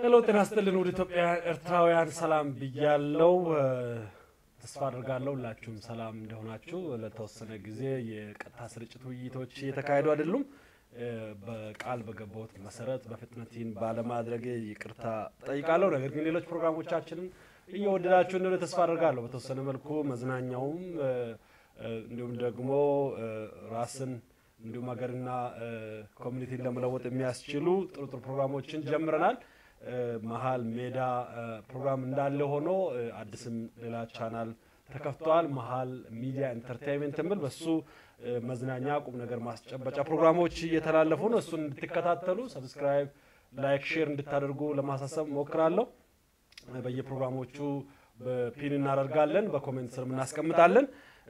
ሄሎ ጤና ይስጥልን ውድ ኢትዮጵያውያን ኤርትራውያን ሰላም ብያለው። ተስፋ አድርጋለሁ ሁላችሁም ሰላም እንደሆናችሁ። ለተወሰነ ጊዜ የቀጥታ ስርጭት ውይይቶች እየተካሄዱ አይደሉም። በቃል በገባሁት መሰረት በፍጥነት ይህን ባለማድረግ ይቅርታ ጠይቃለሁ። ነገር ግን ሌሎች ፕሮግራሞቻችንን እየወደዳችሁ እንደሆነ ተስፋ አድርጋለሁ። በተወሰነ መልኩ መዝናኛውም እንዲሁም ደግሞ ራስን እንዲሁም ሀገርና ኮሚኒቲን ለመለወጥ የሚያስችሉ ጥሩ ጥሩ ፕሮግራሞችን ጀምረናል። መሀል ሜዳ ፕሮግራም እንዳለ ሆኖ አዲስም ሌላ ቻናል ተከፍተዋል። መሀል ሚዲያ ኢንተርቴንመንት የሚል በሱ መዝናኛ ቁም ነገር ማስጨበጫ ፕሮግራሞች እየተላለፉ ነው። እሱን እንድትከታተሉ ሰብስክራይብ፣ ላይክ፣ ሼር እንድታደርጉ ለማሳሰብ ሞክራለሁ። በየፕሮግራሞቹ ፒን እናደርጋለን፣ በኮሜንት ስር እናስቀምጣለን።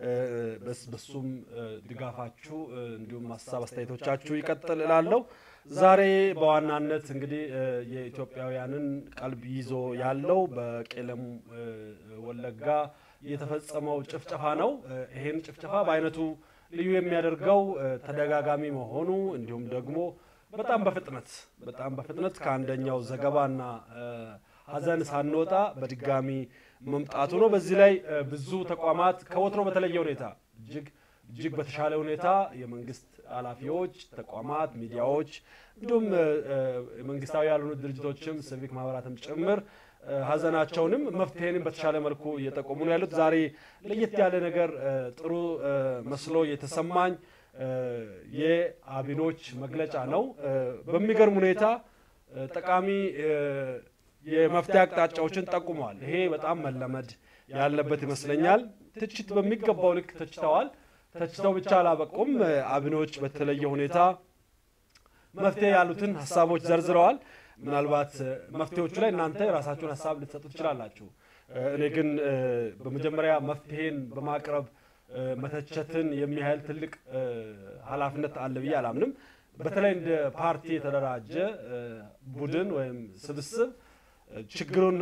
በሱም ድጋፋችሁ እንዲሁም ሀሳብ አስተያየቶቻችሁ ይቀጥል እላለሁ። ዛሬ በዋናነት እንግዲህ የኢትዮጵያውያንን ቀልብ ይዞ ያለው በቄለም ወለጋ የተፈጸመው ጭፍጨፋ ነው። ይሄን ጭፍጨፋ በአይነቱ ልዩ የሚያደርገው ተደጋጋሚ መሆኑ እንዲሁም ደግሞ በጣም በፍጥነት በጣም በፍጥነት ከአንደኛው ዘገባና ሀዘን ሳንወጣ በድጋሚ መምጣቱ ነው። በዚህ ላይ ብዙ ተቋማት ከወትሮ በተለየ ሁኔታ እጅግ እጅግ በተሻለ ሁኔታ የመንግስት ኃላፊዎች፣ ተቋማት፣ ሚዲያዎች እንዲሁም መንግስታዊ ያልሆኑ ድርጅቶችም ሲቪክ ማህበራትም ጭምር ሀዘናቸውንም መፍትሄንም በተሻለ መልኩ እየጠቆሙ ነው ያሉት። ዛሬ ለየት ያለ ነገር ጥሩ መስሎ የተሰማኝ የአቢኖች መግለጫ ነው። በሚገርም ሁኔታ ጠቃሚ የመፍትሄ አቅጣጫዎችን ጠቁመዋል። ይሄ በጣም መለመድ ያለበት ይመስለኛል። ትችት በሚገባው ልክ ተችተዋል። ተችተው ብቻ አላበቁም። አቢኖች በተለየ ሁኔታ መፍትሄ ያሉትን ሀሳቦች ዘርዝረዋል። ምናልባት መፍትሄዎቹ ላይ እናንተ የራሳችሁን ሀሳብ ልትሰጡ ትችላላችሁ። እኔ ግን በመጀመሪያ መፍትሄን በማቅረብ መተቸትን የሚያህል ትልቅ ኃላፊነት አለ ብዬ አላምንም። በተለይ እንደ ፓርቲ የተደራጀ ቡድን ወይም ስብስብ ችግሩን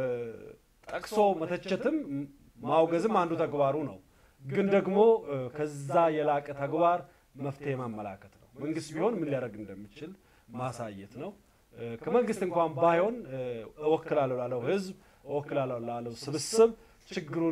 ጠቅሶ መተቸትም ማውገዝም አንዱ ተግባሩ ነው። ግን ደግሞ ከዛ የላቀ ተግባር መፍትሄ ማመላከት ነው። መንግስት ቢሆን ምን ሊያደርግ እንደሚችል ማሳየት ነው። ከመንግስት እንኳን ባይሆን እወክላለሁ ላለው ህዝብ፣ እወክላለሁ ላለው ስብስብ ችግሩን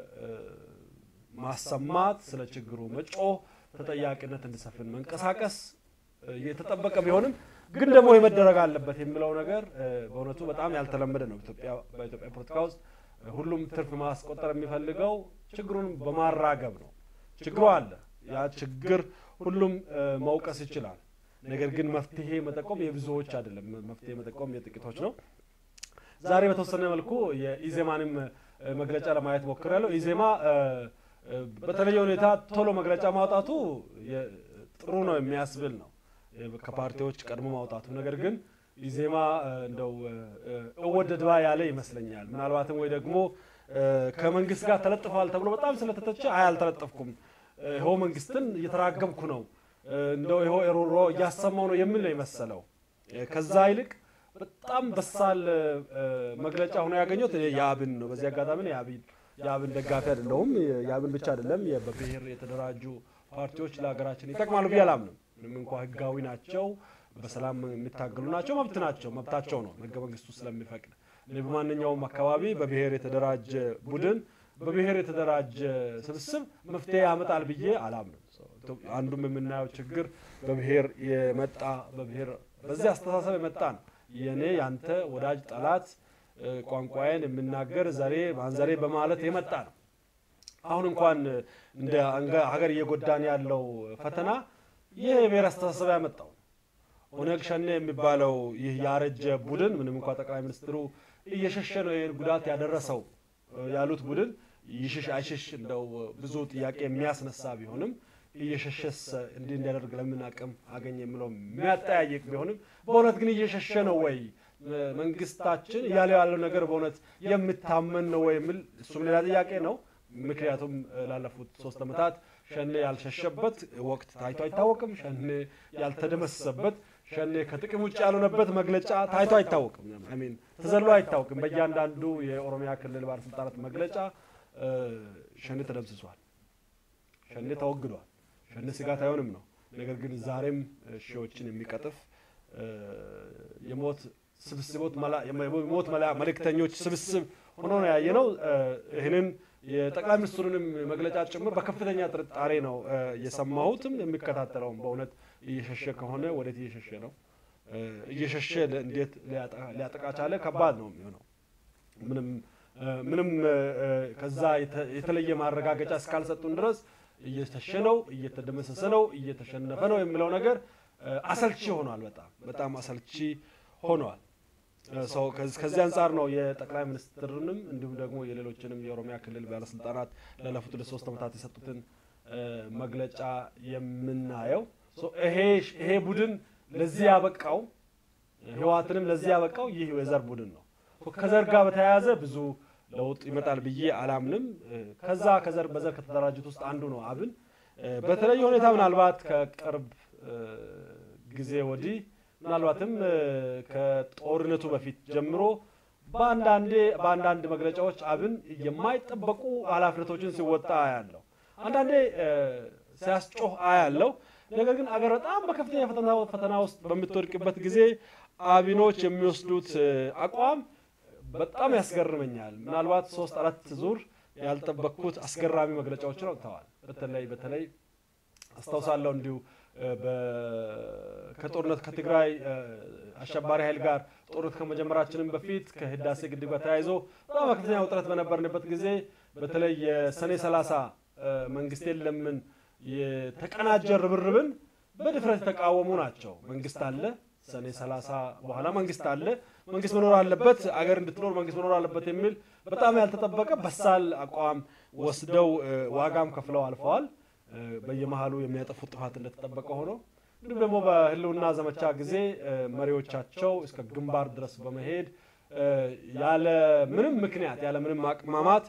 ማሰማት፣ ስለ ችግሩ መጮህ፣ ተጠያቂነት እንዲሰፍን መንቀሳቀስ የተጠበቀ ቢሆንም ግን ደግሞ የመደረግ አለበት የሚለው ነገር በእውነቱ በጣም ያልተለመደ ነው። በኢትዮጵያ ፖለቲካ ውስጥ ሁሉም ትርፍ ማስቆጠር የሚፈልገው ችግሩን በማራገብ ነው። ችግሩ አለ። ያ ችግር ሁሉም መውቀስ ይችላል። ነገር ግን መፍትሄ መጠቆም የብዙዎች አይደለም። መፍትሄ መጠቆም የጥቂቶች ነው። ዛሬ በተወሰነ መልኩ የኢዜማንም መግለጫ ለማየት ሞክሬያለሁ። ኢዜማ በተለየ ሁኔታ ቶሎ መግለጫ ማውጣቱ ጥሩ ነው የሚያስብል ነው ከፓርቲዎች ቀድሞ ማውጣቱ። ነገር ግን ኢዜማ እንደው እወደድባ ያለ ይመስለኛል። ምናልባትም ወይ ደግሞ ከመንግስት ጋር ተለጥፈዋል ተብሎ በጣም ስለተተቸ አይ አልተለጠፍኩም፣ ይኸው መንግስትን እየተራገምኩ ነው፣ እንደው ይኸው ኤሮሮ እያሰማው ነው የሚል ነው የመሰለው። ከዛ ይልቅ በጣም በሳል መግለጫ ሆኖ ያገኘሁት የአብን ነው። በዚህ አጋጣሚ የአብን ደጋፊ አይደለሁም። የአብን ብቻ አይደለም፣ በብሔር የተደራጁ ፓርቲዎች ለሀገራችን ይጠቅማሉ ብዬ አላምንም። ምንም እንኳ ህጋዊ ናቸው፣ በሰላም የሚታገሉ ናቸው፣ መብት ናቸው፣ መብታቸው ነው ህገ መንግስቱ ስለሚፈቅድ። እኔ በማንኛውም አካባቢ በብሔር የተደራጀ ቡድን በብሔር የተደራጀ ስብስብ መፍትሄ ያመጣል ብዬ አላምንም። አንዱም የምናየው ችግር በብሔር የመጣ በብሔር በዚህ አስተሳሰብ የመጣ ነው። የእኔ ያንተ ወዳጅ ጠላት ቋንቋዬን የምናገር ዘሬ ማንዘሬ በማለት የመጣ ነው። አሁን እንኳን እንደ ሀገር እየጎዳን ያለው ፈተና ይህ የብሔር አስተሳሰብ ያመጣው ኦነግ ሸኔ የሚባለው ይህ ያረጀ ቡድን ምንም እንኳ ጠቅላይ ሚኒስትሩ እየሸሸ ነው ይህን ጉዳት ያደረሰው ያሉት ቡድን ይሽሽ አይሽሽ እንደው ብዙ ጥያቄ የሚያስነሳ ቢሆንም እየሸሸስ እንዲህ እንዲያደርግ ለምን አቅም አገኘ የሚለው የሚያጠያይቅ ቢሆንም በእውነት ግን እየሸሸ ነው ወይ መንግስታችን እያለ ያለው ነገር በእውነት የምታመን ነው ወይ የሚል እሱም ሌላ ጥያቄ ነው። ምክንያቱም ላለፉት ሶስት ዓመታት ሸኔ ያልሸሸበት ወቅት ታይቶ አይታወቅም። ሸኔ ያልተደመሰሰበት ሸኔ ከጥቅም ውጭ ያልሆነበት መግለጫ ታይቶ አይታወቅም። ሚን ተዘሎ አይታወቅም። በእያንዳንዱ የኦሮሚያ ክልል ባለስልጣናት መግለጫ ሸኔ ተደምስሷል፣ ሸኔ ተወግዷል፣ ሸኔ ስጋት አይሆንም ነው። ነገር ግን ዛሬም ሺዎችን የሚቀጥፍ የሞት ስብስቦት የሞት መልእክተኞች ስብስብ ሆኖ ነው ያየነው። ይህንን የጠቅላይ ሚኒስትሩንም መግለጫ ጭምር በከፍተኛ ጥርጣሬ ነው የሰማሁትም የሚከታተለውም። በእውነት እየሸሸ ከሆነ ወዴት እየሸሸ ነው? እየሸሸ እንዴት ሊያጠቃ ቻለ? ከባድ ነው የሚሆነው። ምንም ምንም ከዛ የተለየ ማረጋገጫ እስካልሰጡን ድረስ እየተሸ ነው፣ እየተደመሰሰ ነው፣ እየተሸነፈ ነው የሚለው ነገር አሰልቺ ሆኗል። በጣም በጣም አሰልቺ ሆኗል። ከዚህ አንጻር ነው የጠቅላይ ሚኒስትርንም እንዲሁም ደግሞ የሌሎችንም የኦሮሚያ ክልል ባለስልጣናት ላለፉት ሁለት ሶስት ዓመታት የሰጡትን መግለጫ የምናየው። ይሄ ቡድን ለዚህ ያበቃው ህወሓትንም ለዚህ ያበቃው ይህ የዘር ቡድን ነው። ከዘር ጋር በተያያዘ ብዙ ለውጥ ይመጣል ብዬ አላምንም። ከዛ ከዘር በዘር ከተደራጁት ውስጥ አንዱ ነው አብን። በተለየ ሁኔታ ምናልባት ከቅርብ ጊዜ ወዲህ ምናልባትም ከጦርነቱ በፊት ጀምሮ በአንዳንዴ በአንዳንድ መግለጫዎች አብን የማይጠበቁ ኃላፊነቶችን ሲወጣ አያለው። አንዳንዴ ሲያስጮህ አያለው። ነገር ግን አገር በጣም በከፍተኛ ፈተና ውስጥ በምትወድቅበት ጊዜ አብኖች የሚወስዱት አቋም በጣም ያስገርመኛል። ምናልባት ሶስት አራት ዙር ያልጠበቅኩት አስገራሚ መግለጫዎችን አውጥተዋል። በተለይ በተለይ አስታውሳለሁ እንዲሁ ከጦርነት ከትግራይ አሸባሪ ኃይል ጋር ጦርነት ከመጀመራችንም በፊት ከህዳሴ ግድብ ጋር ተያይዞ በጣም ከፍተኛ ውጥረት በነበርንበት ጊዜ በተለይ የሰኔ ሰላሳ መንግስቴን ለምን የተቀናጀ ርብርብን በድፍረት የተቃወሙ ናቸው። መንግስት አለ፣ ሰኔ ሰላሳ በኋላ መንግስት አለ፣ መንግስት መኖር አለበት፣ አገር እንድትኖር መንግስት መኖር አለበት የሚል በጣም ያልተጠበቀ በሳል አቋም ወስደው ዋጋም ከፍለው አልፈዋል። በየመሀሉ የሚያጠፉት ጥፋት እንደተጠበቀ ሆኖ እንዲሁም ደግሞ በህልውና ዘመቻ ጊዜ መሪዎቻቸው እስከ ግንባር ድረስ በመሄድ ያለ ምንም ምክንያት ያለ ምንም ማቅማማት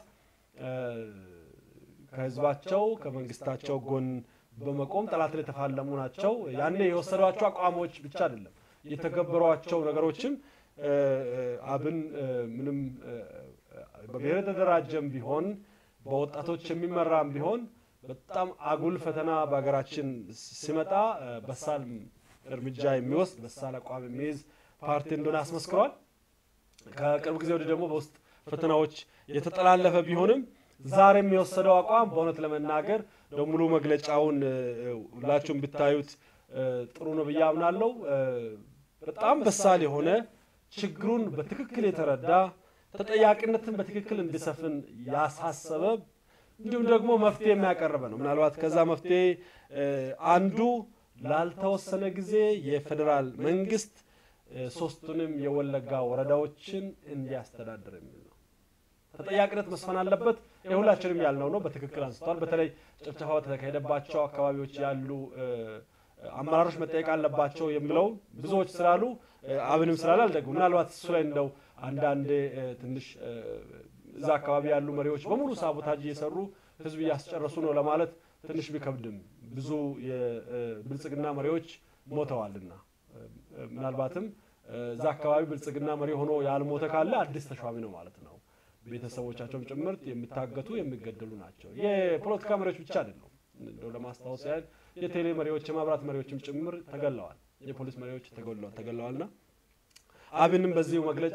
ከህዝባቸው ከመንግስታቸው ጎን በመቆም ጠላትን የተፋለሙ ናቸው። ያኔ የወሰዷቸው አቋሞች ብቻ አይደለም የተገበሯቸው ነገሮችም አብን ምንም በብሔር የተደራጀም ቢሆን በወጣቶች የሚመራም ቢሆን በጣም አጉል ፈተና በሀገራችን ሲመጣ በሳል እርምጃ የሚወስድ በሳል አቋም የሚይዝ ፓርቲ እንደሆነ አስመስክሯል። ከቅርብ ጊዜ ወዲህ ደግሞ በውስጥ ፈተናዎች የተጠላለፈ ቢሆንም ዛሬ የሚወሰደው አቋም በእውነት ለመናገር ሙሉ መግለጫውን ሁላችሁም ብታዩት ጥሩ ነው ብዬ አምናለሁ። በጣም በሳል የሆነ ችግሩን በትክክል የተረዳ ተጠያቂነትን በትክክል እንዲሰፍን ያሳሰበ እንዲሁም ደግሞ መፍትሄ የሚያቀርበ ነው። ምናልባት ከዛ መፍትሄ አንዱ ላልተወሰነ ጊዜ የፌዴራል መንግስት ሶስቱንም የወለጋ ወረዳዎችን እንዲያስተዳድር የሚል ነው። ተጠያቂነት መስፈን አለበት። የሁላችንም ያልነው ነው። በትክክል አንስተዋል። በተለይ ጭፍጨፋ በተካሄደባቸው አካባቢዎች ያሉ አመራሮች መጠየቅ አለባቸው የሚለው ብዙዎች ስላሉ አብንም ስላለ አልደግም። ምናልባት እሱ ላይ እንደው አንዳንዴ ትንሽ እዛ አካባቢ ያሉ መሪዎች በሙሉ ሳቦታጅ እየሰሩ ህዝብ እያስጨረሱ ነው ለማለት ትንሽ ቢከብድም ብዙ የብልጽግና መሪዎች ሞተዋልና ምናልባትም እዛ አካባቢ ብልጽግና መሪ ሆኖ ያልሞተ ካለ አዲስ ተሿሚ ነው ማለት ነው። ቤተሰቦቻቸውም ጭምርት የሚታገቱ የሚገደሉ ናቸው። የፖለቲካ መሪዎች ብቻ አይደሉም። እንደው ለማስታወስ ያህል የቴሌ መሪዎች፣ የማብራት መሪዎችም ጭምር ተገለዋል። የፖሊስ መሪዎች ተገለዋልና አብንም በዚሁ መግለጫ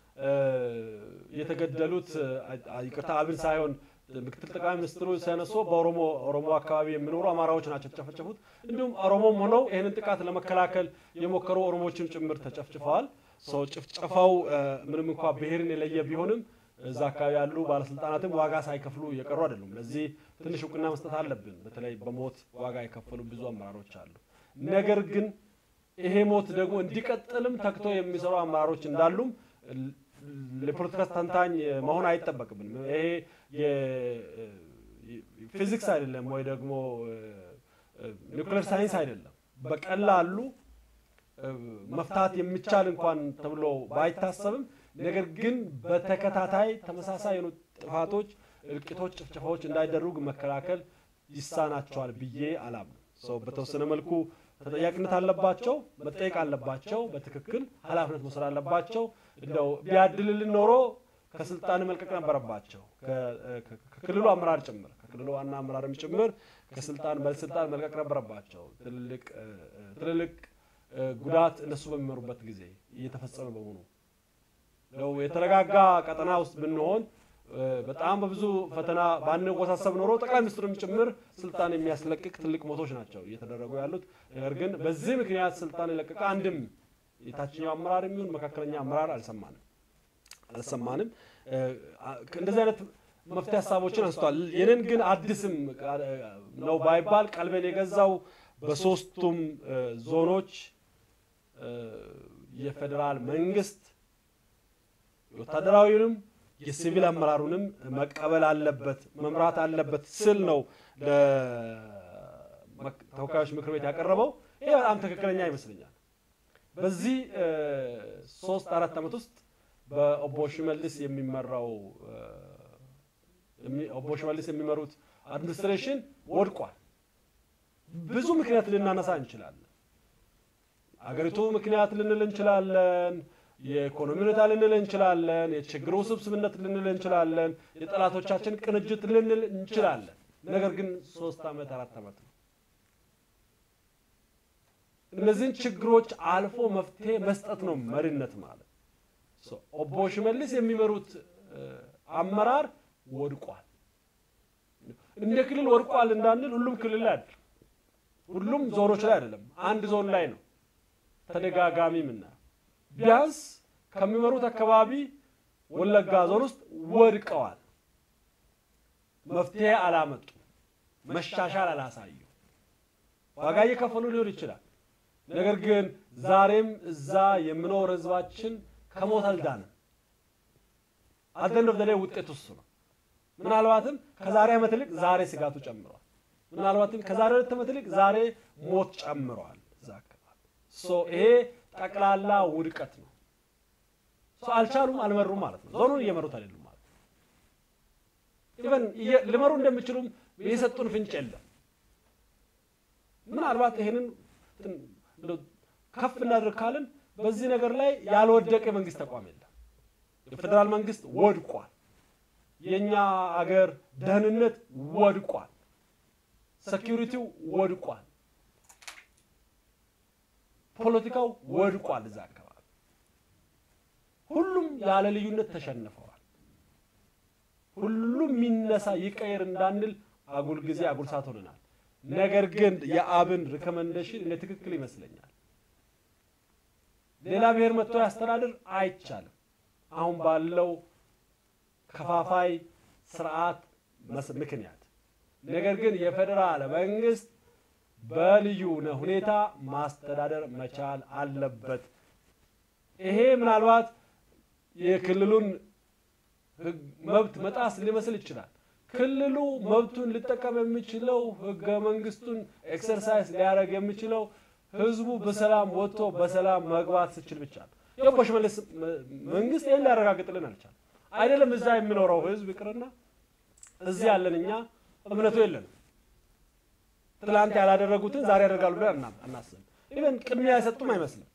የተገደሉት ይቅርታ አብን ሳይሆን ምክትል ጠቅላይ ሚኒስትሩ ሲያነሱ በኦሮሞ ኦሮሞ አካባቢ የሚኖሩ አማራዎች ናቸው የተጨፈጨፉት። እንዲሁም ኦሮሞም ሆነው ይህንን ጥቃት ለመከላከል የሞከሩ ኦሮሞዎችም ጭምር ተጨፍጭፈዋል። ሰው ጭፍጨፋው ምንም እንኳ ብሔርን የለየ ቢሆንም እዛ አካባቢ ያሉ ባለስልጣናትም ዋጋ ሳይከፍሉ እየቀሩ አይደሉም። ለዚህ ትንሽ እውቅና መስጠት አለብን። በተለይ በሞት ዋጋ የከፈሉ ብዙ አመራሮች አሉ። ነገር ግን ይሄ ሞት ደግሞ እንዲቀጥልም ተግተው የሚሰሩ አመራሮች እንዳሉም ለፖለቲካ ተንታኝ መሆን አይጠበቅብንም። ይሄ ፊዚክስ አይደለም ወይ ደግሞ ኒውክሌር ሳይንስ አይደለም። በቀላሉ መፍታት የሚቻል እንኳን ተብሎ ባይታሰብም ነገር ግን በተከታታይ ተመሳሳይ የሆኑ ጥፋቶች፣ እልቂቶች፣ ጭፍጨፋዎች እንዳይደረጉ መከላከል ይሳናቸዋል ብዬ አላምንም። ሰው በተወሰነ መልኩ ተጠያቂነት አለባቸው፣ መጠየቅ አለባቸው፣ በትክክል ኃላፊነት መውሰድ አለባቸው። እንደው ቢያድልልን ኖሮ ከስልጣን መልቀቅ ነበረባቸው። ከክልሉ አመራር ጭምር ከክልሉ ዋና አመራርም ጭምር ከስልጣን በስልጣን መልቀቅ ነበረባቸው። ትልልቅ ትልልቅ ጉዳት እነሱ በሚመሩበት ጊዜ እየተፈጸመ በመሆኑ ነው የተረጋጋ ቀጠና ውስጥ ብንሆን በጣም በብዙ ፈተና ባንወሳሰብ ኖሮ ጠቅላይ ሚኒስትሩም ጭምር ስልጣን የሚያስለቅቅ ትልቅ ሞቶች ናቸው እየተደረጉ ያሉት። ነገር ግን በዚህ ምክንያት ስልጣን የለቀቀ አንድም የታችኛው አመራር የሚሆን መካከለኛ አመራር አልሰማንም አልሰማንም። እንደዚህ አይነት መፍትሄ ሀሳቦችን አንስቷል። የኔን ግን አዲስም ነው ባይባል ቀልቤን የገዛው በሶስቱም ዞኖች የፌዴራል መንግስት ወታደራዊውንም የሲቪል አመራሩንም መቀበል አለበት መምራት አለበት ስል ነው ለተወካዮች ምክር ቤት ያቀረበው። ይሄ በጣም ትክክለኛ ይመስለኛል። በዚህ ሶስት አራት ዓመት ውስጥ በኦቦ ሽመልስ የሚመራው ኦቦ ሽመልስ የሚመሩት አድሚኒስትሬሽን ወድቋል። ብዙ ምክንያት ልናነሳ እንችላለን። አገሪቱ ምክንያት ልንል እንችላለን። የኢኮኖሚ ሁኔታ ልንል እንችላለን። የችግሩ ውስብስብነት ልንል እንችላለን። የጠላቶቻችን ቅንጅት ልንል እንችላለን። ነገር ግን ሶስት ዓመት አራት ዓመት ነው። እነዚህን ችግሮች አልፎ መፍትሄ መስጠት ነው መሪነት ማለት። ኦቦ ሽመልስ የሚመሩት አመራር ወድቋል። እንደ ክልል ወድቋል እንዳንል ሁሉም ክልል ላይ አይደለም፣ ሁሉም ዞኖች ላይ አይደለም፣ አንድ ዞን ላይ ነው ተደጋጋሚ ምናየው ቢያንስ ከሚመሩት አካባቢ ወለጋ ዞን ውስጥ ወድቀዋል። መፍትሄ አላመጡ፣ መሻሻል አላሳዩ። ዋጋ እየከፈሉ ሊሆን ይችላል። ነገር ግን ዛሬም እዛ የምኖር ህዝባችን ከሞት አልዳንም። አደንድ ላይ ውጤት እሱ ነው። ምናልባትም ከዛሬ ዓመት ይልቅ ዛሬ ስጋቱ ጨምሯል። ምናልባትም ከዛሬ ሁለት ዓመት ይልቅ ዛሬ ሞት ጨምሯል እዛ አካባቢ ይሄ ጠቅላላ ውድቀት ነው። አልቻሉም፣ አልመሩም ማለት ነው። ዞኑን እየመሩት አይደሉም ማለት ነው። ኢቨን ሊመሩ እንደሚችሉም የሰጡን ፍንጭ የለም። ምናልባት ይሄንን ከፍ እናድርግ ካልን በዚህ ነገር ላይ ያልወደቀ የመንግስት ተቋም የለም። የፌዴራል መንግስት ወድቋል። የእኛ አገር ደህንነት ወድቋል። ሴኪሪቲው ወድቋል። ፖለቲካው ወድቋል። እዛ አካባቢ ሁሉም ያለ ልዩነት ተሸንፈዋል። ሁሉም የሚነሳ ይቀየር እንዳንል አጉል ጊዜ አጉል ሰዓት ሆነናል። ነገር ግን የአብን ሪኮመንዴሽን እኔ ትክክል ይመስለኛል። ሌላ ብሔር መጥቶ ያስተዳድር አይቻልም። አሁን ባለው ከፋፋይ ስርዓት ምክንያት ነገር ግን የፌዴራል መንግስት በልዩ ሁኔታ ማስተዳደር መቻል አለበት። ይሄ ምናልባት የክልሉን መብት መጣስ ሊመስል ይችላል። ክልሉ መብቱን ሊጠቀም የሚችለው ህገ መንግስቱን ኤክሰርሳይዝ ሊያደርግ የሚችለው ህዝቡ በሰላም ወጥቶ በሰላም መግባት ስችል ብቻ ነው። የኦቦ ሽመልስ መንግስት ይህን ሊያረጋግጥልን አልቻለም። አይደለም እዛ የሚኖረው ህዝብ ይቅርና እዚህ ያለን እኛ እምነቱ የለንም። ትላንት ያላደረጉትን ዛሬ ያደርጋሉ ብለን አናስብም። ኢቨን ቅድሚያ አይሰጡም አይመስልም።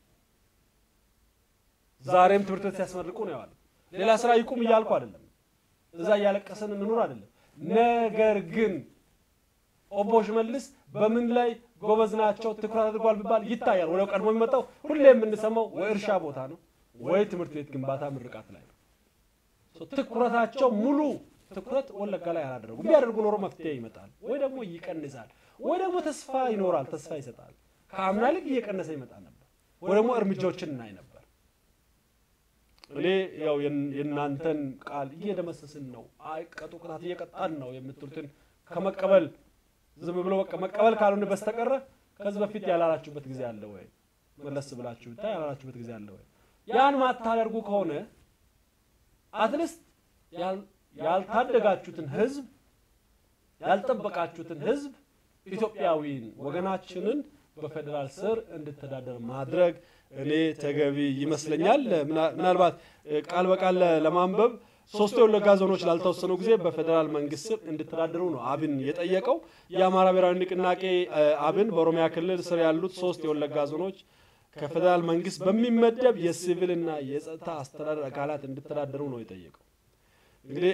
ዛሬም ትምህርት ቤት ሲያስመርቁ ነው የዋለው። ሌላ ስራ ይቁም እያልኩ አይደለም፣ እዛ እያለቀሰን እንኑር አይደለም። ነገር ግን ኦቦ ሽመልስ በምን ላይ ጎበዝ ናቸው ትኩረት አድርጓል ቢባል ይታያል። ወደ ቀድሞ የሚመጣው ሁሌ የምንሰማው ወይ እርሻ ቦታ ነው ወይ ትምህርት ቤት ግንባታ ምርቃት ላይ ነው። ትኩረታቸው ሙሉ ትኩረት ወለጋ ላይ አላደረጉ። ቢያደርጉ ኖሮ መፍትሄ ይመጣል ወይ ደግሞ ይቀንሳል ወይ ደግሞ ተስፋ ይኖራል፣ ተስፋ ይሰጣል። ከአምና ልክ እየቀነሰ ይመጣ ነበር ወይ ደግሞ እርምጃዎችን እናይ ነበር። እኔ ያው የእናንተን ቃል እየደመሰስን ነው፣ ቀጡ ቅጣት እየቀጣን ነው የምትሉትን ከመቀበል ዝም ብሎ በቃ መቀበል ካልሆነ በስተቀረ ከዚህ በፊት ያላላችሁበት ጊዜ አለ ወይ? መለስ ብላችሁ ብታይ ያላላችሁበት ጊዜ አለ ወይ? ያን ማታደርጉ ከሆነ አትሊስት ያልታደጋችሁትን ህዝብ ያልጠበቃችሁትን ህዝብ ኢትዮጵያዊን ወገናችንን በፌዴራል ስር እንድተዳደር ማድረግ እኔ ተገቢ ይመስለኛል። ምናልባት ቃል በቃል ለማንበብ ሶስቱ የወለጋ ዞኖች ላልተወሰኑ ጊዜ በፌዴራል መንግስት ስር እንድተዳደሩ ነው አብን የጠየቀው። የአማራ ብሔራዊ ንቅናቄ አብን በኦሮሚያ ክልል ስር ያሉት ሶስት የወለጋ ዞኖች ከፌዴራል መንግስት በሚመደብ የሲቪልና የጸጥታ አስተዳደር አካላት እንድተዳደሩ ነው የጠየቀው። እንግዲህ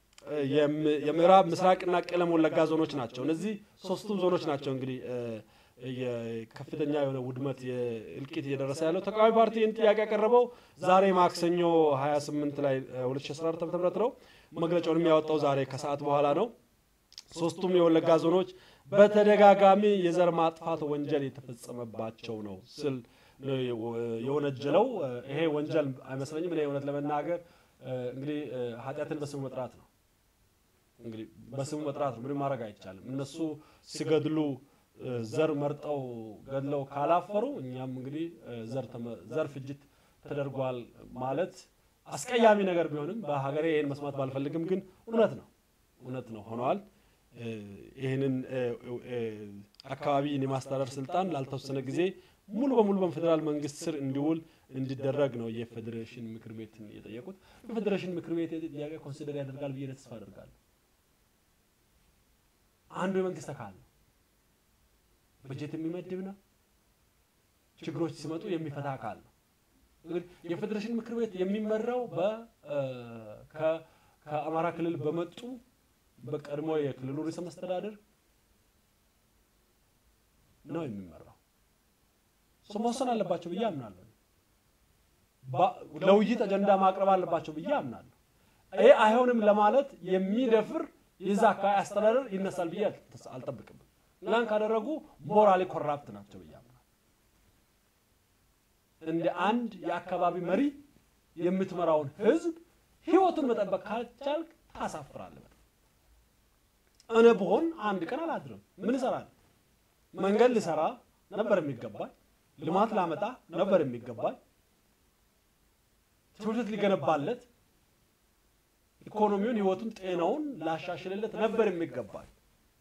የምዕራብ ምስራቅና ቄለም ወለጋ ዞኖች ናቸው። እነዚህ ሶስቱም ዞኖች ናቸው እንግዲህ ከፍተኛ የሆነ ውድመት እልቂት እየደረሰ ያለው ተቃዋሚ ፓርቲ ይህን ጥያቄ ያቀረበው ዛሬ ማክሰኞ 28 ላይ 2014 ዓ ም ነው። መግለጫውን የሚያወጣው ዛሬ ከሰዓት በኋላ ነው። ሶስቱም የወለጋ ዞኖች በተደጋጋሚ የዘር ማጥፋት ወንጀል የተፈጸመባቸው ነው ስል የወነጀለው። ይሄ ወንጀል አይመስለኝም። እኔ እውነት ለመናገር እንግዲህ ኃጢአትን በስሙ መጥራት ነው። እንግዲህ በስሙ መጥራት ነው። ምንም ማድረግ አይቻልም። እነሱ ሲገድሉ ዘር መርጠው ገድለው ካላፈሩ እኛም እንግዲህ ዘር ፍጅት ተደርጓል ማለት አስቀያሚ ነገር ቢሆንም በሀገሬ ይህን መስማት ባልፈልግም ግን እውነት ነው እውነት ነው ሆነዋል። ይህንን አካባቢን የማስተዳደር ስልጣን ላልተወሰነ ጊዜ ሙሉ በሙሉ በፌዴራል መንግስት ስር እንዲውል እንዲደረግ ነው የፌዴሬሽን ምክር ቤትን የጠየቁት። የፌዴሬሽን ምክር ቤት ጥያቄ ኮንሲደር ያደርጋል ብዬ ተስፋ አደርጋለሁ። አንዱ የመንግስት አካል ነው። በጀት የሚመድብ ነው። ችግሮች ሲመጡ የሚፈታ አካል ነው። እንግዲህ የፌዴሬሽን ምክር ቤት የሚመራው ከአማራ ክልል በመጡ በቀድሞ የክልሉ ርዕሰ መስተዳድር ነው የሚመራው። እሱ መወሰን አለባቸው ብዬ አምናለሁ። ለውይይት አጀንዳ ማቅረብ አለባቸው ብዬ አምናለሁ። ይህ አይሆንም ለማለት የሚደፍር የዛ አካባቢ አስተዳደር ይነሳል ብዬ አልጠብቅም። ላን ካደረጉ ሞራሊ ኮራፕት ናቸው ብዬ አምናለሁ። እንደ አንድ የአካባቢ መሪ የምትመራውን ህዝብ ህይወቱን መጠበቅ ካልቻልክ ታሳፍራለህ። እኔ ብሆን አንድ ቀን አላድርም። ምን እሰራለሁ? መንገድ ልሰራ ነበር የሚገባኝ። ልማት ላመጣ ነበር የሚገባኝ። ትምህርት ቤት ሊገነባለት፣ ኢኮኖሚውን፣ ህይወቱን፣ ጤናውን ላሻሽልለት ነበር የሚገባኝ።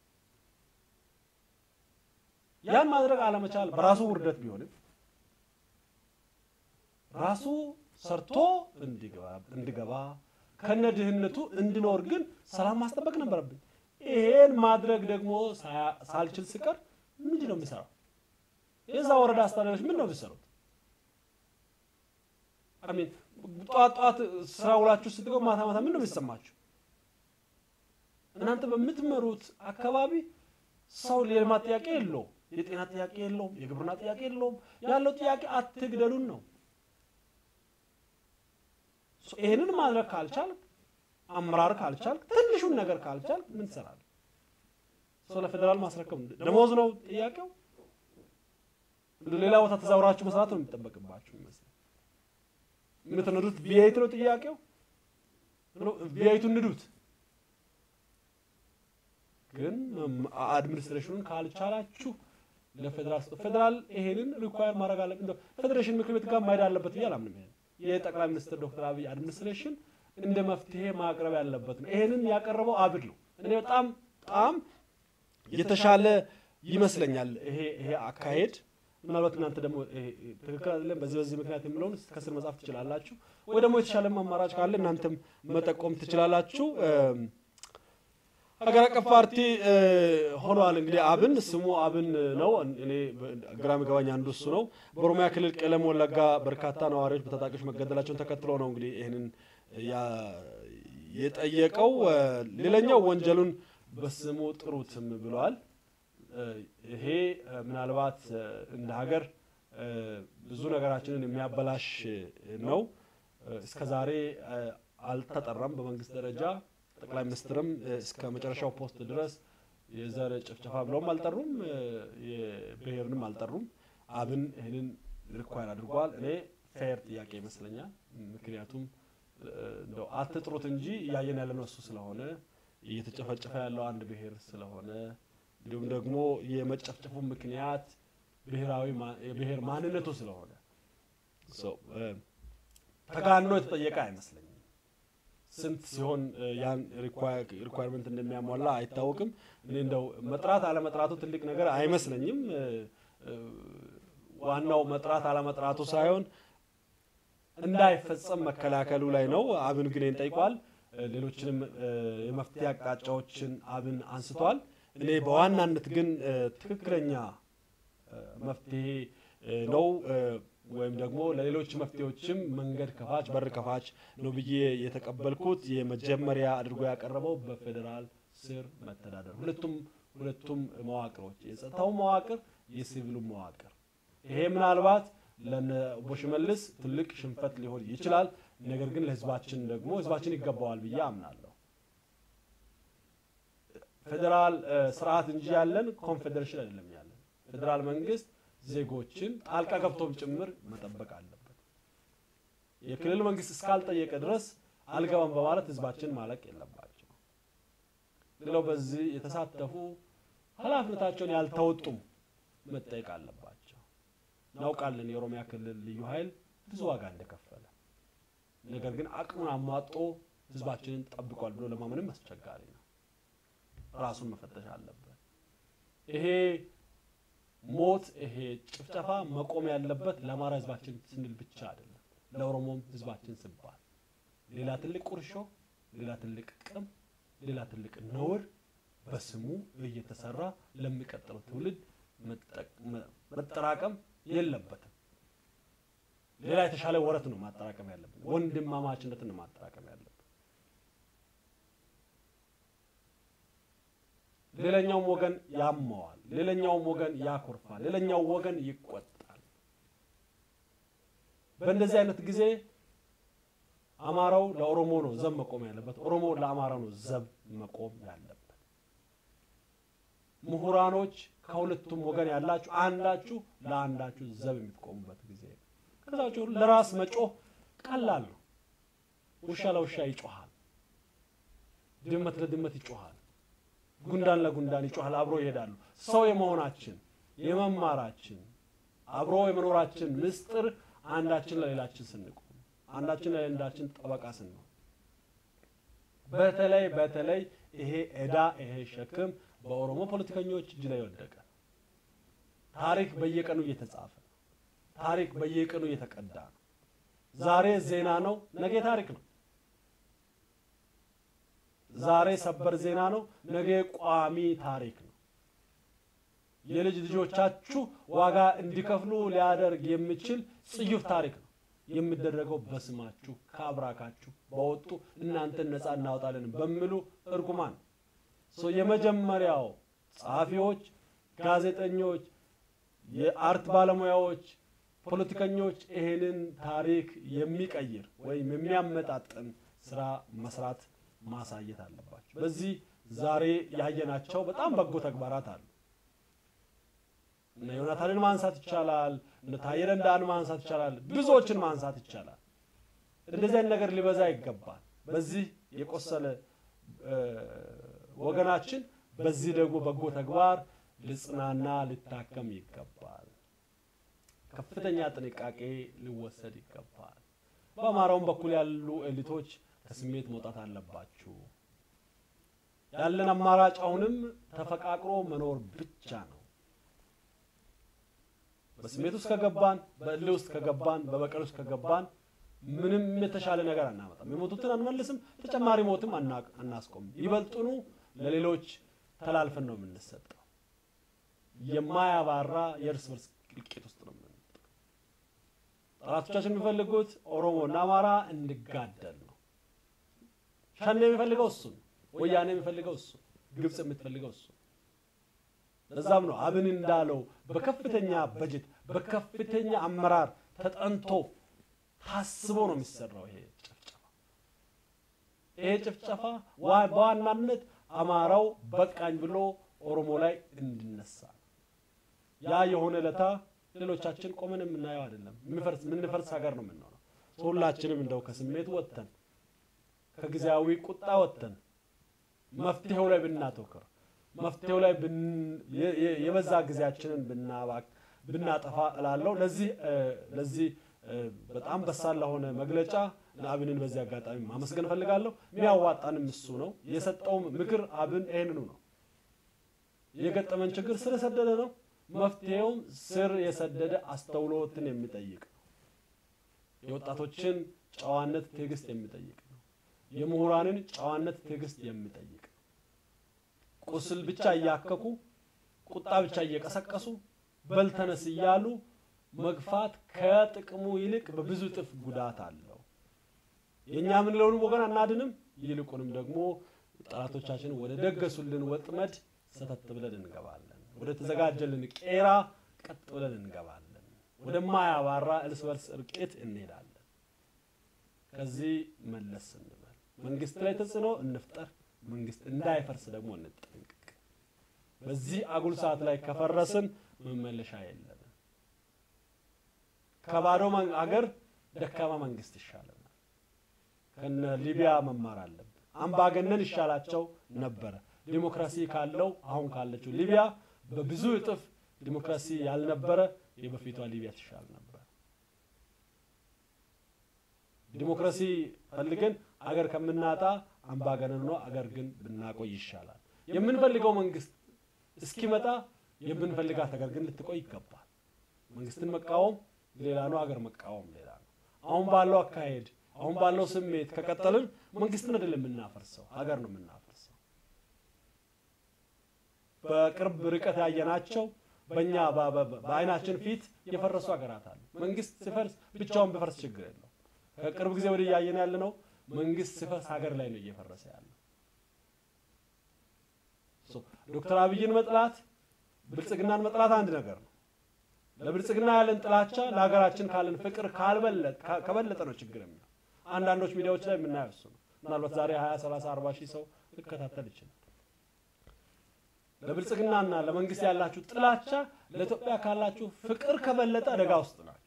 ያን ማድረግ አለመቻል በራሱ ውርደት ቢሆንም ራሱ ሰርቶ እንዲገባ ከነ ድህነቱ እንዲኖር ግን ሰላም ማስጠበቅ ነበረብኝ። ይሄን ማድረግ ደግሞ ሳልችል ስቀር ምንድን ነው የሚሰራው? የዛ ወረዳ አስተዳዳሪዎች ምን ነው የሚሰሩት? አሚን ጠዋት ጠዋት ስራ ውላችሁ ስትገቡ ማታ ማታ ምን ነው የሚሰማችሁ? እናንተ በምትመሩት አካባቢ ሰው የልማት ጥያቄ የለውም፣ የጤና ጥያቄ የለውም፣ የግብርና ጥያቄ የለውም። ያለው ጥያቄ አትግደሉን ነው። ይህንን ማድረግ ካልቻልክ አመራር ካልቻልክ ትንሹን ነገር ካልቻልክ ምን ትሰራለህ? ሰው ለፌዴራል ማስረከብ ደሞዝ ነው ጥያቄው። ሌላ ቦታ ተዛውራችሁ መስራት ነው የሚጠበቅባችሁ ይመስል የምትነዱት ቪአይት ነው ጥያቄው። ቪአይቱን ንዱት፣ ግን አድሚኒስትሬሽኑን ካልቻላችሁ ለፌዴራል ስጡ። ፌዴራል ይሄንን ሪኳየር ማድረግ አለበት። ፌዴሬሽን ምክር ቤት ጋር ማሄድ አለበት ብዬ አላምንም። ይሄን የጠቅላይ ሚኒስትር ዶክተር አብይ አድሚኒስትሬሽን እንደ መፍትሄ ማቅረብ ያለበት ነው። ይሄንን ያቀረበው አብድ ነው። እኔ በጣም በጣም የተሻለ ይመስለኛል ይሄ ይሄ አካሄድ። ምናልባት እናንተ ደግሞ ትክክል አይደለም በዚህ በዚህ ምክንያት የምለውን ከስር መጻፍ ትችላላችሁ፣ ወይ ደግሞ የተሻለ አማራጭ ካለ እናንተም መጠቆም ትችላላችሁ። ሀገር አቀፍ ፓርቲ ሆኗል። እንግዲህ አብን ስሙ አብን ነው። እኔ ግራ የሚገባኝ አንዱ እሱ ነው። በኦሮሚያ ክልል ቄለም ወለጋ በርካታ ነዋሪዎች በታጣቂዎች መገደላቸውን ተከትሎ ነው እንግዲህ ይህንን የጠየቀው። ሌላኛው ወንጀሉን በስሙ ጥሩትም ብለዋል። ይሄ ምናልባት እንደ ሀገር ብዙ ነገራችንን የሚያበላሽ ነው። እስከዛሬ አልተጠራም በመንግስት ደረጃ ጠቅላይ ሚኒስትርም እስከ መጨረሻው ፖስት ድረስ የዘር ጭፍጨፋ ብለውም አልጠሩም፣ የብሔርንም አልጠሩም። አብን ይህንን ሪኳየር አድርጓል። እኔ ፌር ጥያቄ ይመስለኛል። ምክንያቱም እንደው አትጥሩት እንጂ እያየን ያለነው እሱ ስለሆነ እየተጨፈጨፈ ያለው አንድ ብሔር ስለሆነ እንዲሁም ደግሞ የመጨፍጨፉ ምክንያት ብሔራዊ የብሔር ማንነቱ ስለሆነ ተጋኖ የተጠየቀ አይመስለኝም። ስንት ሲሆን ያን ሪኳየርመንት እንደሚያሟላ አይታወቅም። እኔ እንደው መጥራት አለመጥራቱ ትልቅ ነገር አይመስለኝም። ዋናው መጥራት አለመጥራቱ ሳይሆን እንዳይፈጸም መከላከሉ ላይ ነው። አብን ግን ይህን ጠይቋል። ሌሎችንም የመፍትሄ አቅጣጫዎችን አብን አንስቷል። እኔ በዋናነት ግን ትክክለኛ መፍትሄ ነው ወይም ደግሞ ለሌሎች መፍትሄዎችም መንገድ ከፋች በር ከፋች ነው ብዬ የተቀበልኩት የመጀመሪያ አድርጎ ያቀረበው በፌዴራል ስር መተዳደር ሁለቱም ሁለቱም መዋቅሮች የጸጥታው መዋቅር የሲቪሉ መዋቅር። ይሄ ምናልባት ለነ ኦቦ ሽመልስ ትልቅ ሽንፈት ሊሆን ይችላል። ነገር ግን ለህዝባችን ደግሞ ህዝባችን ይገባዋል ብዬ አምናለሁ። ፌዴራል ስርዓት እንጂ ያለን ኮንፌዴሬሽን አይደለም ያለን። ፌዴራል መንግስት ዜጎችን ጣልቃ ገብቶም ጭምር መጠበቅ አለበት። የክልል መንግስት እስካልጠየቀ ድረስ አልገባም በማለት ህዝባችን ማለቅ የለባቸው። ሌላው በዚህ የተሳተፉ ኃላፊነታቸውን ያልተወጡም መጠየቅ አለባቸው። እናውቃለን የኦሮሚያ ክልል ልዩ ኃይል ብዙ ዋጋ እንደከፈለ፣ ነገር ግን አቅሙን አሟጦ ህዝባችንን ጠብቋል ብሎ ለማመንም አስቸጋሪ ነው። ራሱን መፈተሽ አለበት። ይሄ ሞት ይሄ ጭፍጨፋ መቆም ያለበት ለአማራ ህዝባችን ስንል ብቻ አይደለም፣ ለኦሮሞም ህዝባችን ሲባል ሌላ ትልቅ ቁርሾ፣ ሌላ ትልቅ ቅም፣ ሌላ ትልቅ ነውር በስሙ እየተሰራ ለሚቀጥለው ትውልድ መጠራቀም የለበትም። ሌላ የተሻለ ወረት ነው ማጠራቀም ያለብን፣ ወንድማማችነትን ነው ማጠራቀም ያለብን። ሌላኛውም ወገን ያመዋል፣ ሌላኛውም ወገን ያኮርፋል፣ ሌላኛው ወገን ይቆጣል። በእንደዚህ አይነት ጊዜ አማራው ለኦሮሞ ነው ዘብ መቆም ያለበት፣ ኦሮሞ ለአማራ ነው ዘብ መቆም ያለበት። ምሁራኖች ከሁለቱም ወገን ያላችሁ አንዳችሁ ለአንዳችሁ ዘብ የምትቆሙበት ጊዜ ነው። ከዛ ውጭ ለራስ መጮህ ቀላል ነው። ውሻ ለውሻ ይጮሃል፣ ድመት ለድመት ይጮሃል፣ ጉንዳን ለጉንዳን ይጮሃል። አብሮ ይሄዳሉ። ሰው የመሆናችን የመማራችን አብሮ የመኖራችን ምስጢር አንዳችን ለሌላችን ስንቆም አንዳችን ለሌላችን ጠበቃ ስንሆን በተለይ በተለይ ይሄ ዕዳ ይሄ ሸክም በኦሮሞ ፖለቲከኞች እጅ ላይ ወደቀ። ታሪክ በየቀኑ እየተጻፈ ነው። ታሪክ በየቀኑ እየተቀዳ ነው። ዛሬ ዜና ነው፣ ነገ ታሪክ ነው። ዛሬ ሰበር ዜና ነው፣ ነገ ቋሚ ታሪክ ነው። የልጅ ልጆቻችሁ ዋጋ እንዲከፍሉ ሊያደርግ የሚችል ጽዩፍ ታሪክ ነው የሚደረገው በስማችሁ ከአብራካችሁ በወጡ እናንተን ነፃ እናወጣለን በሚሉ እርጉማን የመጀመሪያው ጸሐፊዎች፣ ጋዜጠኞች፣ የአርት ባለሙያዎች፣ ፖለቲከኞች ይሄንን ታሪክ የሚቀይር ወይም የሚያመጣጥን ስራ መስራት ማሳየት አለባቸው። በዚህ ዛሬ ያየናቸው በጣም በጎ ተግባራት አሉ። እነ ዮናታንን ማንሳት ይቻላል። እነ ታዬ ደንደአን ማንሳት ይቻላል። ብዙዎችን ማንሳት ይቻላል። እንደዚህ አይነት ነገር ሊበዛ ይገባል። በዚህ የቆሰለ ወገናችን በዚህ ደግሞ በጎ ተግባር ልጽናና ሊታከም ይገባል። ከፍተኛ ጥንቃቄ ሊወሰድ ይገባል። በአማራውም በኩል ያሉ ኤሊቶች ከስሜት መውጣት አለባችሁ። ያለን አማራጭ አሁንም ተፈቃቅሮ መኖር ብቻ ነው። በስሜት ውስጥ ከገባን፣ በእልህ ውስጥ ከገባን፣ በበቀል ውስጥ ከገባን ምንም የተሻለ ነገር አናመጣም። የሞቱትን አንመልስም፣ ተጨማሪ ሞትም አናስቆምም። ይበልጡኑ ለሌሎች ተላልፈን ነው የምንሰጠው። የማያባራ የእርስ በርስ እልቂት ውስጥ ነው የምንመጣው። ጠላቶቻችን የሚፈልጉት ኦሮሞና አማራ እንጋደል ነው። ሸኔ የሚፈልገው እሱ ነው። ወያኔ የሚፈልገው እሱ፣ ግብፅ የምትፈልገው እሱ። ለዛም ነው አብን እንዳለው በከፍተኛ በጀት በከፍተኛ አመራር ተጠንቶ ታስቦ ነው የሚሰራው ይሄ ጭፍጨፋ። ይሄ ጭፍጨፋ በዋናነት አማራው በቃኝ ብሎ ኦሮሞ ላይ እንዲነሳ ነው። ያ የሆነ ለታ ሌሎቻችን ቆመን የምናየው አይደለም። የምንፈርስ ሀገር ነው የምንሆነው። ሁላችንም እንደው ከስሜት ወጥተን ከጊዜያዊ ቁጣ ወጥተን መፍትሄው ላይ ብናተኩር መፍትሄው ላይ የበዛ ጊዜያችንን ብናጠፋ እላለሁ። ለዚህ ለዚህ በጣም በሳል ለሆነ መግለጫ ለአብንን በዚህ አጋጣሚ ማመስገን እፈልጋለሁ። የሚያዋጣንም እሱ ነው። የሰጠውም ምክር አብን ይህንኑ ነው። የገጠመን ችግር ስር የሰደደ ነው። መፍትሄውም ስር የሰደደ አስተውሎትን የሚጠይቅ ነው። የወጣቶችን ጨዋነት፣ ትዕግስት የሚጠይቅ ነው። የምሁራንን ጨዋነት፣ ትዕግስት የሚጠይቅ ነው። ቁስል ብቻ እያከኩ ቁጣ ብቻ እየቀሰቀሱ በልተነስ እያሉ መግፋት ከጥቅሙ ይልቅ በብዙ እጥፍ ጉዳት አለው። የእኛ የምንለውን ወገን አናድንም፣ ይልቁንም ደግሞ ጠላቶቻችን ወደ ደገሱልን ወጥመድ ሰተት ብለን እንገባለን። ወደ ተዘጋጀልን ቄራ ቀጥ ብለን እንገባለን። ወደማያባራ እርስ በርስ እርቂት እንሄዳለን። ከዚህ መለስ እንበል። መንግስት ላይ ተጽዕኖ እንፍጠር፣ መንግስት እንዳይፈርስ ደግሞ እንጠንቅቅ። በዚህ አጉል ሰዓት ላይ ከፈረስን መመለሻ የለንም። ከባዶ አገር ደካማ መንግስት ይሻለናል። ከነ ሊቢያ መማር አለብን። አምባገነን ይሻላቸው ነበረ። ዲሞክራሲ ካለው አሁን ካለችው ሊቢያ በብዙ እጥፍ ዲሞክራሲ ያልነበረ የበፊቷ ሊቢያ ትሻል ነበር። ዲሞክራሲ ፈልገን አገር ከምናጣ አምባገነን ሆኖ አገር ግን ብናቆይ ይሻላል። የምንፈልገው መንግስት እስኪመጣ የምንፈልጋት አገር ግን ልትቆይ ይገባል። መንግስትን መቃወም ሌላ ነው፣ አገር መቃወም ሌላ ነው። አሁን ባለው አካሄድ አሁን ባለው ስሜት ከቀጠልን መንግስትን አይደለም የምናፈርሰው፣ ሀገር ነው የምናፈርሰው። በቅርብ ርቀት ያየናቸው በእኛ በአይናችን ፊት የፈረሱ ሀገራት አሉ። መንግስት ሲፈርስ ብቻውን ቢፈርስ ችግር የለው። ከቅርብ ጊዜ ወዲህ እያየን ያለ ነው። መንግስት ሲፈርስ ሀገር ላይ ነው እየፈረሰ ያለው። ዶክተር አብይን መጥላት ብልጽግናን መጥላት አንድ ነገር ነው። ለብልጽግና ያለን ጥላቻ ለሀገራችን ካለን ፍቅር ከበለጠ ነው ችግር የሚሆነው። አንዳንዶች ሚዲያዎች ላይ የምናየው እሱ ነው። ምናልባት ዛሬ 20 30 40 ሺህ ሰው ሊከታተል ይችላል። ለብልጽግናና ለመንግስት ያላችሁ ጥላቻ ለኢትዮጵያ ካላችሁ ፍቅር ከበለጠ አደጋ ውስጥ ናቸው።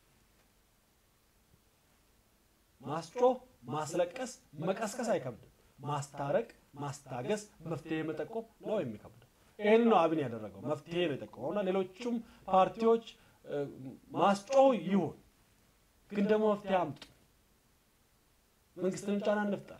ማስጮህ፣ ማስለቀስ፣ መቀስቀስ አይከብድም። ማስታረቅ፣ ማስታገስ፣ መፍትሄ መጠቆም ነው የሚከብደው። ይህን ነው አብን ያደረገው። መፍትሄ ነው የጠቆመው እና ሌሎቹም ፓርቲዎች ማስጮህ ይሁን፣ ግን ደግሞ መፍትሄ አምጡ። መንግስትንም ጫና እንፍጠር።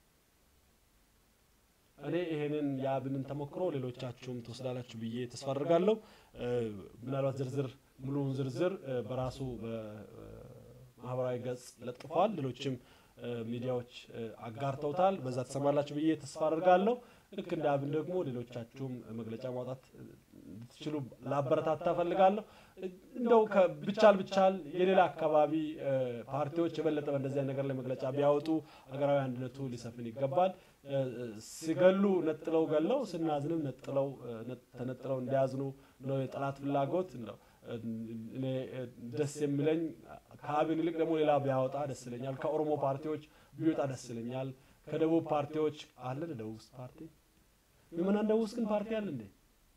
እኔ ይሄንን የአብንን ተሞክሮ ሌሎቻችሁም ትወስዳላችሁ ብዬ ተስፋ አድርጋለሁ። ምናልባት ዝርዝር ሙሉውን ዝርዝር በራሱ በማህበራዊ ገጽ ለጥፏል። ሌሎችም ሚዲያዎች አጋርተውታል። በዛ ተሰማላችሁ ብዬ ተስፋ አድርጋለሁ። ልክ እንደ አብን ደግሞ ሌሎቻችሁም መግለጫ ማውጣት እንድትችሉ ላበረታታ እፈልጋለሁ። እንደው ብቻል ብቻል የሌላ አካባቢ ፓርቲዎች የበለጠ በእንደዚህ ነገር ላይ መግለጫ ቢያወጡ ሀገራዊ አንድነቱ ሊሰፍን ይገባል። ሲገሉ ነጥለው ገለው ስናዝንም ነጥለው ተነጥለው እንዲያዝኑ ነው የጠላት ፍላጎት ነው። እኔ ደስ የሚለኝ ከአብን ይልቅ ደግሞ ሌላ ቢያወጣ ደስ ይለኛል። ከኦሮሞ ፓርቲዎች ቢወጣ ደስ ይለኛል። ከደቡብ ፓርቲዎች አለ ደቡብ ውስጥ ፓርቲ ምናን ደቡብ ውስጥ ግን ፓርቲ አለ እንዴ?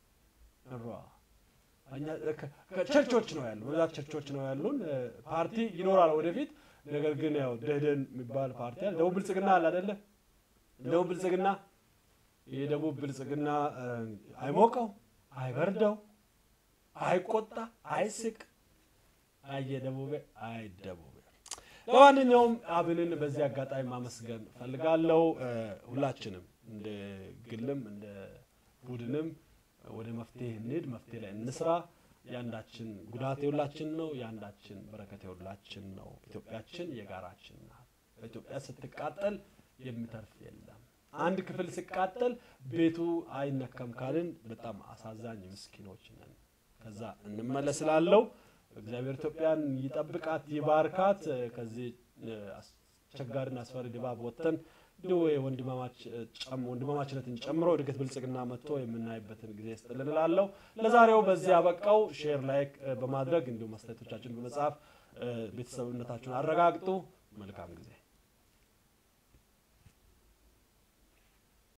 ቸርቾች ነው ያሉ በብዛት ቸርቾች ነው ያሉን። ፓርቲ ይኖራል ወደፊት። ነገር ግን ያው ደህደን የሚባል ፓርቲ አለ። ደቡብ ብልጽግና አለ አይደለ? ደቡብ ብልጽግና የደቡብ ብልጽግና አይሞቀው፣ አይበርደው፣ አይቆጣ፣ አይስቅ፣ አየደቡቤ አይደቡቤ። ለማንኛውም አብንን በዚህ አጋጣሚ ማመስገን ፈልጋለሁ። ሁላችንም እንደ ግልም እንደ ቡድንም ወደ መፍትሄ እንሂድ፣ መፍትሄ ላይ እንስራ። የአንዳችን ጉዳት የሁላችን ነው፣ የአንዳችን በረከት የሁላችን ነው። ኢትዮጵያችን የጋራችን ናት። በኢትዮጵያ ስትቃጠል የሚተርፍ የለም። አንድ ክፍል ሲቃጠል ቤቱ አይነከም ካልን በጣም አሳዛኝ ምስኪኖች ነን። ከዛ እንመለስላለው። እግዚአብሔር ኢትዮጵያን ይጠብቃት፣ ይባርካት። ከዚህ አስቸጋሪና አስፈሪ ድባብ ወጥተን እንዲሁ ወንድማማችነትን ጨምሮ እድገት ብልጽግና መጥቶ የምናይበትን ጊዜ ስጥልን እላለሁ። ለዛሬው በዚህ ያበቃው። ሼር ላይክ በማድረግ እንዲሁም አስተያየቶቻችን በመጻፍ ቤተሰብነታችሁን አረጋግጡ። መልካም ጊዜ